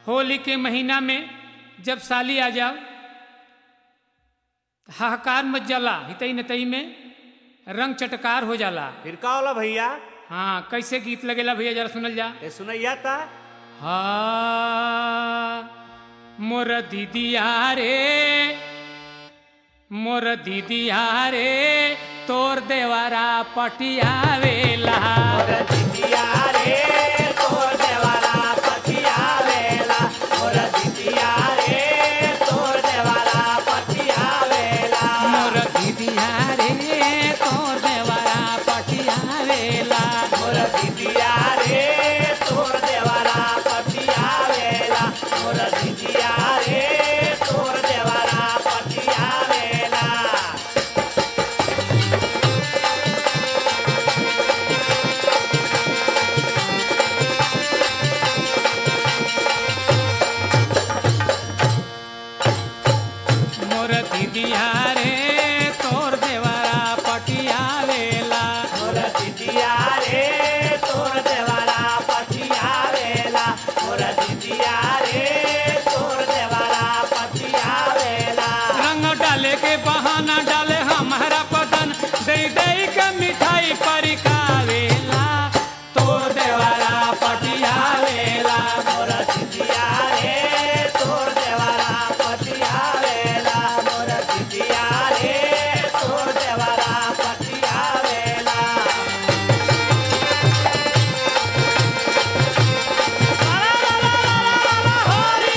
होली के महीना में जब साली आ जाओ हाहाकार मच जाला हितई नतई में रंग चटकार हो जाला फिर का होला भैया हाँ कैसे गीत लगेला भैया जरा सुनल जा ए सुनैया ता हा मोर दीदिया रे मोर दीदिया रे तोर देवारा पटियावेला दिदिया रे तोर देवाला पतिया वेला मोर दिदिया रे तोर देवाला पतिया वेला मोर दीदिया रे तोर देवारा पटियावेला मोर दिदिया रे तोर देवाला पतिया वेला मोर दिदिया रे तोर देवाला पतिया वेला मोर दीदिया रे तोर देवारा पटियावेला मोर दिदिया रे तोर देवाला पतिया वेला मोर दिदिया रे तोर देवाला पतिया वेला रंग डाले के बहाना डाले हमारा बदन दे दे के मिठाई परिकावेला तोर देवारा पटियावेला मोर दिदिया रे तोर देवाला पतिया वेला मोर दिदिया रे तोर देवाला पतिया वेला हरि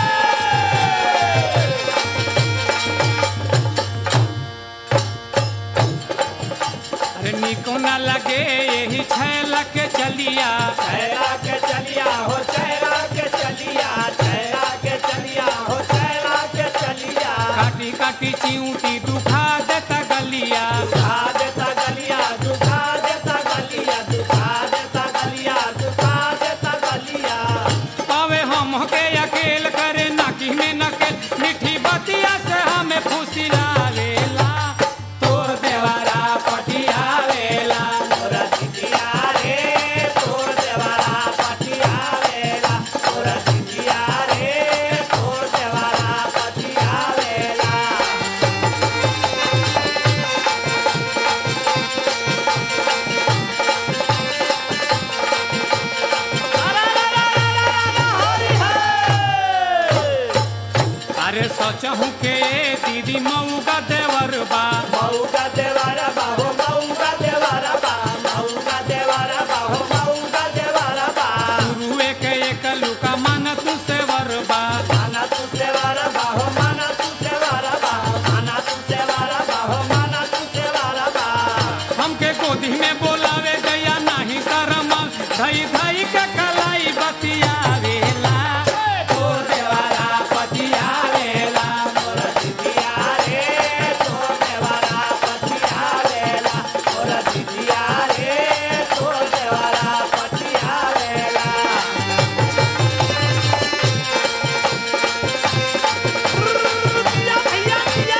अरे निको न लगे यही छैला के चलिया चेहरा के चलिया हो चेहरा के चलिया चेहरा के चलिया हो चेहरा के चलिया काटी काटी चिऊटी दुखा देता गलिया दुखा देता गलिया दुखा देता गलिया दुखा देता गलिया दुखा देता गलिया पावे हम के अकेल करे नाकी में नकेल मिठी बतिया से हमें फुसिलावेला तोर देवारा पटियावेला मोरा दिदिया रे तोर देवारा पटिया वेला मोरा दिदिया रे तोर देवारा पटिया वेला अरे सोचहूँ के दीदी मऊ का देवर बा मऊ का देवारा बा हो मऊ का देवारा बा मऊ का देवारा बा हो मऊ का देवारा बा गुरुए के एक लुका मन तू सेवर बा माना तू देवारा बा हो माना तू देवारा बा माना तू देवारा बा हो माना तू देवारा बा हमके गोदी में बोलावे गया नाही शरम धई धई के कलाई बतियावेला तोर देवारा पतियावेला मोरा दिदिया रे तोर देवारा पतिया वेला मोरा दिदिया रे तोर देवारा पतिया वेला भैया भैया भैया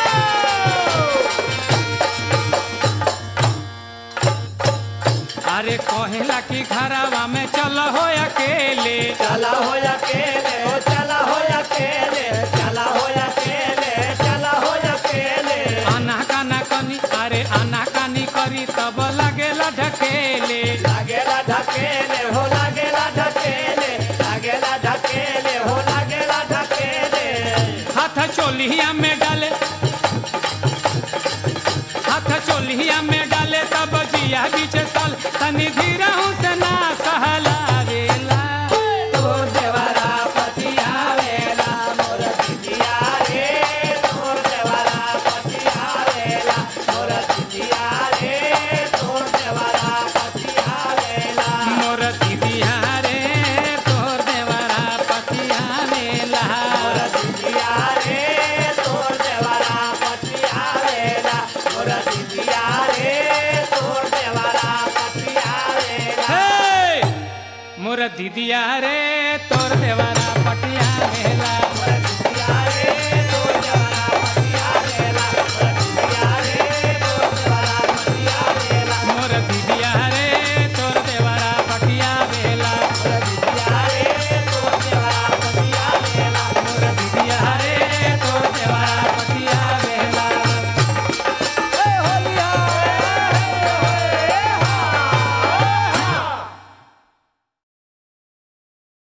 अरे कहेला कि घरवा में चल हो अकेले चला हो अकेले हो चला हो अकेले चला हो अकेले चला हो अकेले आना काना कनी अरे आना कानी करी तब लगेला ढकेले लागेला ढकेले हो लागेला ढकेले लागेला ढकेले हो लागेला ढकेले हाथ चोलिया में डाले हाथ चोलिया में डाले तब जिया बीच साल तनी धीरा से ना सहलावेला तोर देवारा पतिया वेला मोर दिदिया रे तोर देवारा पतिया वेला मोर दिदिया रे तोर देवारा पतिया वेला मोर दीदिया रे तोर देवरा पतिया मेला मोर दिदिया रे तोर देवारा पतिया वेला मोर दिदिया रे तोर देवारा पतिया वेला हे! मोर दीदिया रे तोर देवरा